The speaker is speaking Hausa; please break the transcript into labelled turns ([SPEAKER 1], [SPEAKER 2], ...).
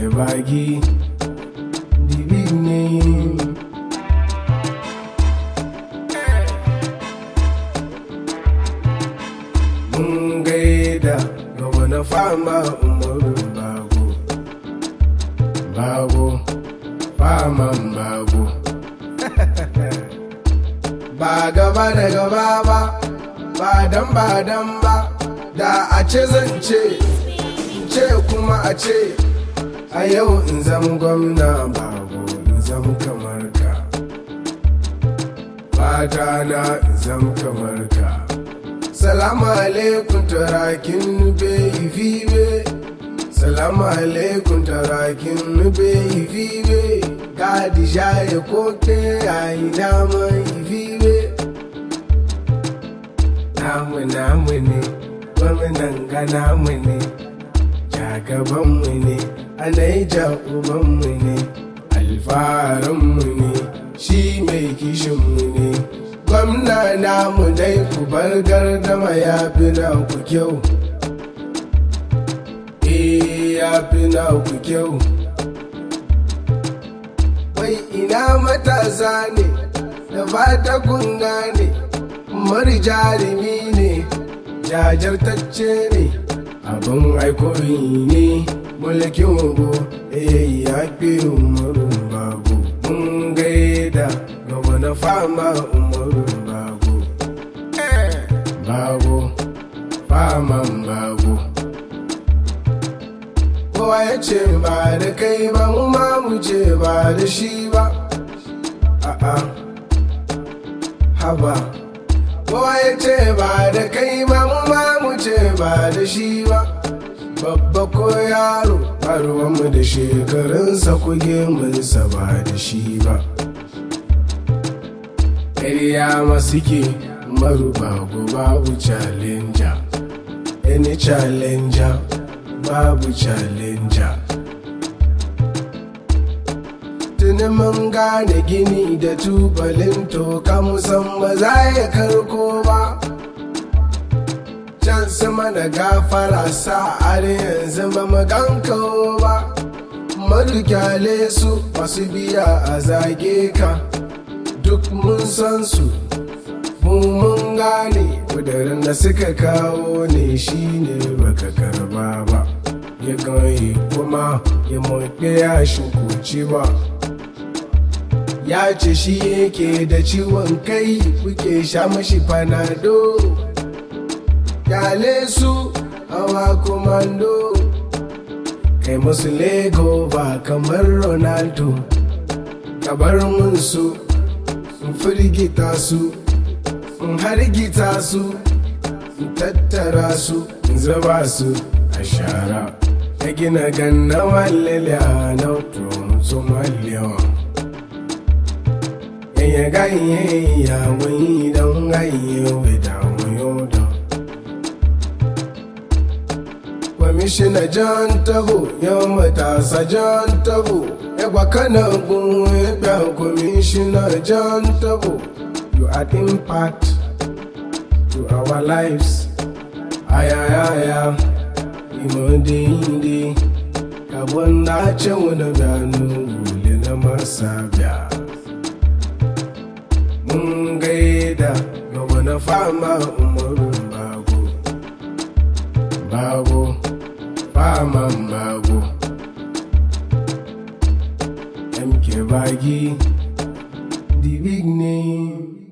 [SPEAKER 1] Baggy, the big name. Mun gaida ga wani fama umaru bago, bago, faman bago. Ba gaba da gaba ba, ba dan ba dan ba, da a ce zan ce, ce kuma a ce. a yau in zama gwamna bago in zama kamar ka fata na in zama kamar ka salamu alaikum tarakin nube ifibe salamu alaikum tarakin nube ifibe gadi shaye koke ayi dama ifibe namu namu ne gwamnan ga namu ne jagabanmu ne alaija ubanmu ne alfaharinmu ne shi mai kishinmu ne gwamna namu dai ku bar gardama ya fi na ku kyau eh ya fi na ku kyau wai ina matasa ne da fata kunga ne mari jarumi ne jajirtacce ne abin aikoyi ne mulkin ugu ya fi umarun babu mun gaida ga wani fama umarun babu babu faman babu kowa ya ce ba da kai ba mu ma mu ce ba da shi ba a'a haba kowa ya ce ba da kai ba mu ma mu ce ba da shi ba babba ko yaro mu da shekarunsa kuge munsa ba da shi ba ƙarya masu ke marubagu babu challenger any challenger babu challenger tuni mun gane gini da tubalin toka musamman za ya karko ba can sama da gafara sa har yanzu ba maganka ba madukyale su masu biya a zage ka duk mun san su mu mun gane kudurin da suka kawo ne shine baka karba ba ya ganye kuma ya maɗe ya shukuci ba ya ce shi yake da ciwon kai kuke sha mashi fanado kyale su hawa komando kai musu lego ba kamar ronaldo kabar mun su in firgita su in hargita su in tattara su in zaba su a shara ta gina ganna walele a nautu su malewa yanya ganye ya wani don ganye wida wayo don kwamishina john tabo yau matasa john tabo yagwa kana gun ya kwamishina john tabo you add impact to our lives ayayaya imode inde kabon na ce wani gano wule na masa biya mun gaida ga wani fama umaru bago bago faman bago MK Baggy, the big name.